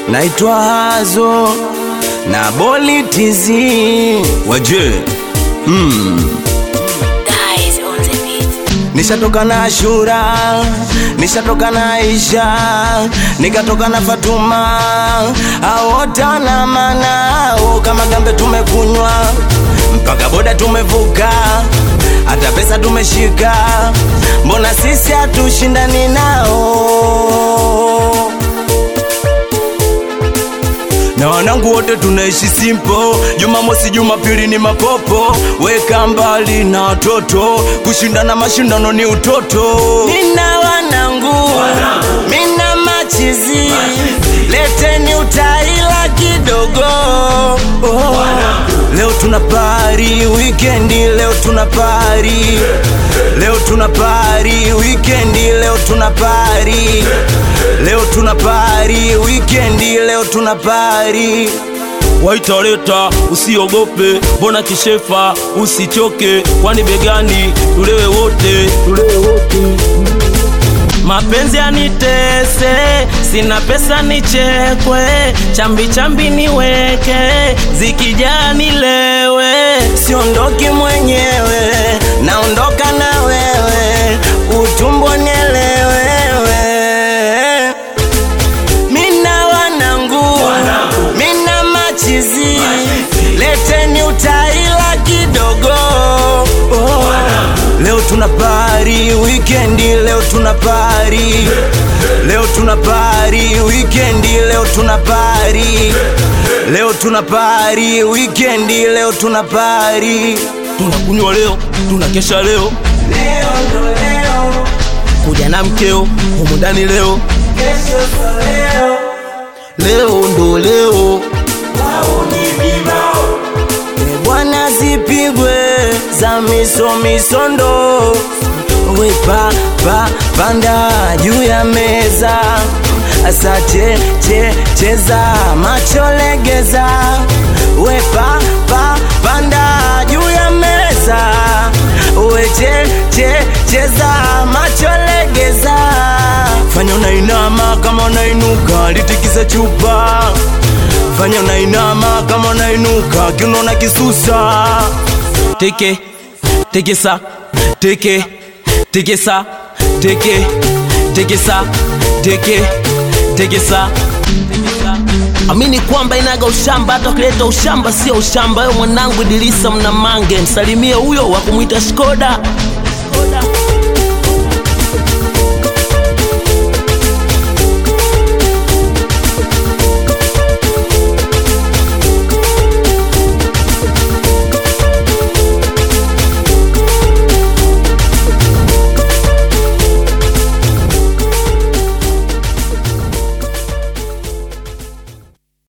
naitwa Hazo na Boli TZ waje Guys on the beat. Nishatoka na Ashura, nishatoka na Aisha, nikatoka na Fatuma, aota na manao kama gambe tumekunywa, mpaka boda tumevuka, hata pesa tumeshika, mbona sisi hatushindani nao? na wanangu wote tunaishi simpo. Jumamosi, Jumapili ni mapopo, weka mbali na watoto, kushindana mashindano ni utoto. Nina wanangu, mina machizi, leteni utaila kidogo. Oh. Leo tuna pari wikendi, leo tuna pari, leo tuna pari wikendi, leo tuna pari, leo tuna pari wikendi, leo tuna pari. waitaleta usiogope, mbona kishefa, usichoke, kwani begani tulewe wote, tulewe wote. Mapenzi yanitese, sina pesa nichekwe, chambi chambi niweke, zikijaa nilewe. Siondoki mwenyewe, naondoka na wewe, utumbo nielewewe. Mina wanangu, mina machizi, leteni utaila kidogo. Oh. Leo tuna pari wikendi, leo tuna pari, leo tuna pari wikendi, leo tuna pari, leo tuna pari wikendi, leo tuna pari. Tunakunywa leo, tunakesha leo, Leo ndo leo, kuja na mkeo humu ndani leo, kesho ndo leo. leo ndo leo. E bwana zipigwe za miso misondo wepa pa panda juu ya meza asa che che cheza macho legeza wepa pa panda juu ya meza we che che cheza macho legeza fanya unainama kama unainuka litikisa chupa fanya unainama kama unainuka kiuno na kisusa teke tekesa teke tekesa teke tekesa teke tekesa amini kwamba inaga ushamba hata ukileta ushamba sio ushamba wewe mwanangu idilisa mna mange msalimie huyo wa kumwita shkoda